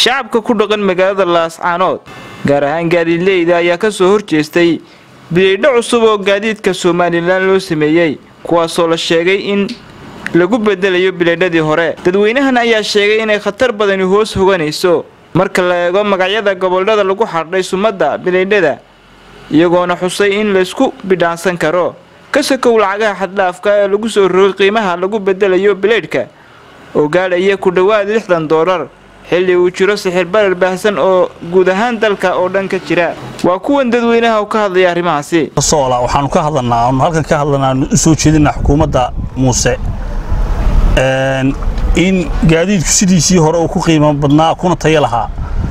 shacabka ku dhaqan magaalada laascaanood gaar ahaan gaadiidleyda ayaa ka soo horjeestay bidaydho cusub oo gaadiidka somalilan loo sameeyey kuwaasoo la sheegay in lagu bedelayo bilaydhadii hore dadweynahan ayaa sheegay inay khatar badani hoos hoganayso marka la eego magacyada gobollada lagu xardhay sumadda bilaydhada iyagoona xusay in laysku bidhaansan karo ka sakow lacagaha xaddhaafka ee lagu soo rogay qiimaha lagu bedelayo bilaydhka oo gaadhaya ku dhowaad lixdan doolar xilli uu jiro sixir barar baahsan oo guud ahaan dalka oo dhan ka jira waa kuwan dadweynaha oo ka hadlaya arrimahaasi soola waxaanu ka hadlanaa aanu halkan ka hadlanaa aanu u soo jeedinaa xukuumadda muuse in gaadiidku sidiisii hore uu ku qiimo badnaa kuna tayo lahaa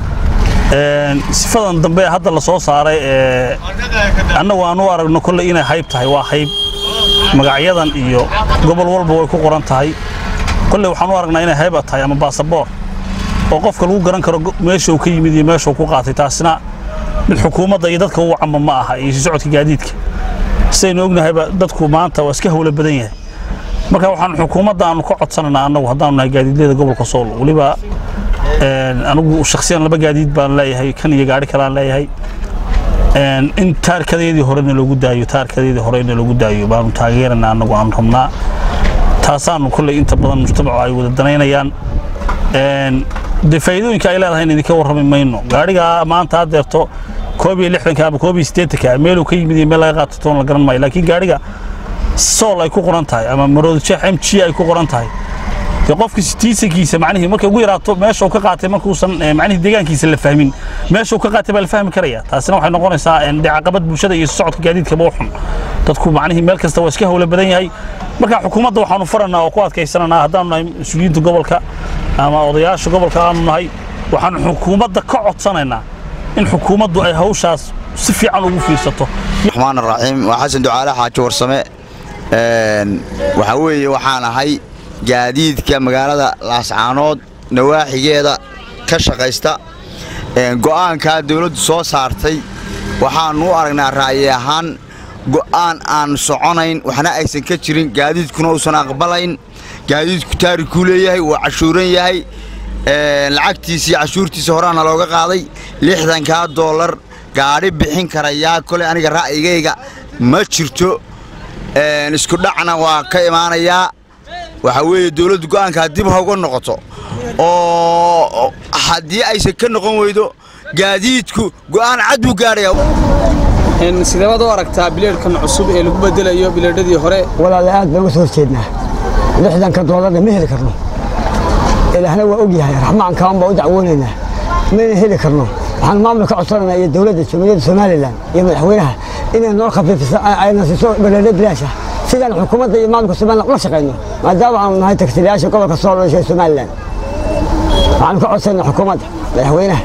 sifadan dambe hadda la soo saaray ee annagu aanu aragno kolley inay hayb tahay waa hayb magacyadan iyo gobol walba way ku qoran tahay kolley waxaan u aragnaa inay hayba tahay ama baasaboor oo qofka lagu garan karo meesha uu ka yimid iyo meesha uu ku qaatay taasina mid xukuumadda iyo dadka ugu camba ma aha iyo socodka gaadiidka sidaynu ognahayba dadku maanta waa iska hawlo badan yahay marka waxaan xukuumadda aanu ka codsanaynaa annagu haddaanu nahay gaadiidleyda gobolka sool weliba anigu shakhsiyan laba gaadiid baan leeyahay kan iyo gaari kaleaan leeyahay in taarkadeedii horena loogu daayo taarkadeedii horena loogu daayo baanu taageeranaa annagu aanu rabnaa taasaanu kolley inta badan mujtamacu ay wada danaynayaan dee faa'iidooyinka ay leedahay in idinka warrami mayno gaadhigaa maanta haddeerto koob iyo lixdanka ama koob iyo siddeetanka meeluu ka yimid iyo meel laga qaato toon la garan maayo laakiin gaadhiga sool ay ku qoran tahay ama maroodijeex m g ay ku qoran tahay dee qofka tiisankiisa macnihii markay ugu yaraato meesha uu ka qaatay markuusan macnihii deegaankiisa la fahmin meesha uu ka qaatay baa la fahmi karaya taasina waxay noqonaysaa dee caqabad bulshada iyo socodka gaadiidkaba u xun dadku macnihii meel kasta waa iska hawlo badan yahay marka xukuumadda waxaanu faranaa oo ku adkaysananaa haddaanu nahay mas-uuliyiinta gobolka ama odayaasha gobolka aanu nahay waxaanu xukuumadda ka codsanaynaa in xukuumaddu ay hawshaas si fiican ugu fiirsato raxmaan raxiim waa xasan ducaale xaaji warsame waxaa weeye waxaan ahay gaadiidka magaalada laascaanood nawaaxigeeda ka shaqaysta go'aankaa dawladdu soo saartay waxaannu u aragnaa ra'yi ahaan go'aan aan soconayn waxna aysan ka jirin gaadiidkuna uusan aqbalayn gaadiidku taarikuu leeyahay wuu cashuuran yahay lacagtiisii cashuurtiisa horaana looga qaaday lixdankaa doolar gaadhi bixin karayaa koley aniga ra'yigayga ma jirto isku dhacna waa ka imaanayaa waxaa weeye dawladdu go'aankaa dib ha uga noqoto oo haddii aysan ka noqon weydo gaadiidku go'aan cad buu gaadhayaa sideebaad u aragtaa bileedhkan cusub ee lagu bedelayo bileedhadii hore walaale aad baan uga soo horjeednaa lixdanka doolarna ma heli karno ilaahna waa og yahay raxmaankaan baa u dacwoonaynaa mayna heli karno waxaan maamulka codsanaynaa iyo dowladda jamhuuriyadda somalilan iyo madaxweynaha inay noo khafiifiso ayna siiso bileedho bilaash ah sidaan xukuumadda iyo maamulka somalilan ula shaqayno maadaama aanu nahay tagtiliyaasha gobolka sool ee somalilan waxaanu ka codsanaa xukuumadda madaxweynaha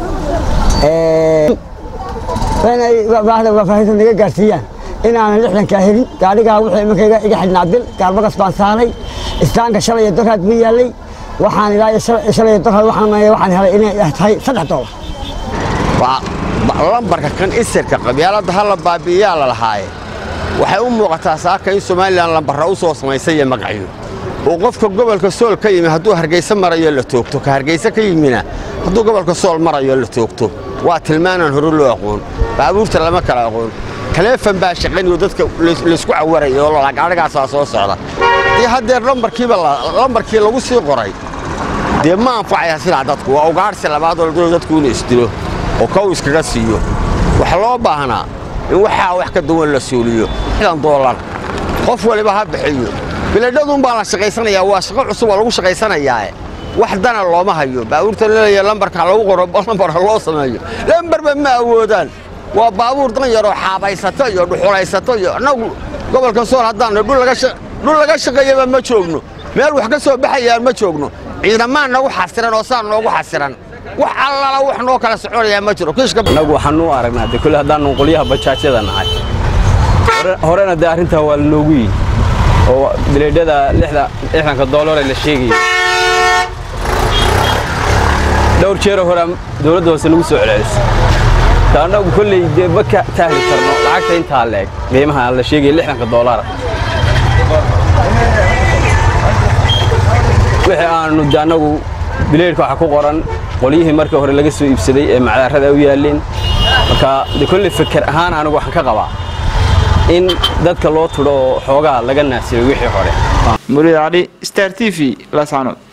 inay baahda waafaahinta naga gaarsiiyaan inaanan lixdankaa helin gaadhigaa wuxuu imankayga iga xidhnaa bil gaalbagas baan saaray istaanka shalay iyo doraad buu yaallay waxaan ilaa shalay iyo doraad waxaan waxaan helay inay tahay saddex doolar lambarka kan isirka qabyaaladda hala baabi'iyaa la lahaaye waxay u muuqataa saaka in somalilan lambarra u soo samaysay iyo magacyo oo qofka gobolka sool ka yimi hadduu hargayse marayo la toogto ka hargayse ka yimina hadduu gobolka sool marayo la toogto waa tilmaanaan hore loo aqoon baabuurta lama kala aqoon taleefon baa shaqaynayo dadka laysku cawaraya oo lagaadhigaasaa soo socda dee haddeer lambarkiiba lambarkii lagu sii qoray dee ma anfacaya sidaa dadku waa ugaadhsi labaadoo la doonayo dadku inuu isdilo oo kow iskaga siiyo waxaa loo baahnaa in waxaa wax ka duwan la suuliyo xdan doolar qof waliba ha bixiyo biladhaduun baa la shaqaysanayaa waa shaqo cusub oo lagu shaqaysanayaae wax dana looma hayo baabuurta laleeya lambarka lagu qoro lambar ha loo sameeyo lambarba ma awoodaan waa baabuur dan yaroo xaabaysato iyo dhuxulaysato iyo annagu gobolka sool haddaannu dhul laga shaqeeyaba ma joogno meel wax ka soo baxayaan ma joogno ciidamaan nagu xasiran oo saan noogu xasiran wax allala wax noo kala soconayaa ma jiro annagu waxaanu u aragnaa de kule haddaannu qolyaha bajaajyada nahay horena dee arrintaa waa lanoogu yihi oo bileedhada lixdanka doolare la sheegaya dhowr jeero horaa dowladda hoose nagu soo celcelisay ta annagu kolley dee ma ka taahli karno lacagta intaa leeg qiimaha la sheegaya lixdanka doolara wixii aanu de annagu bileedhka waxa ku qoran qolyihii markii hore laga soo iibsaday ee macdaarada u yaaleen marka de kolley feker ahaan anigu waxaan ka qabaa in dadka loo tudho oo xoogaa laga naasiyo wixii hore muriid cali star t v laascanood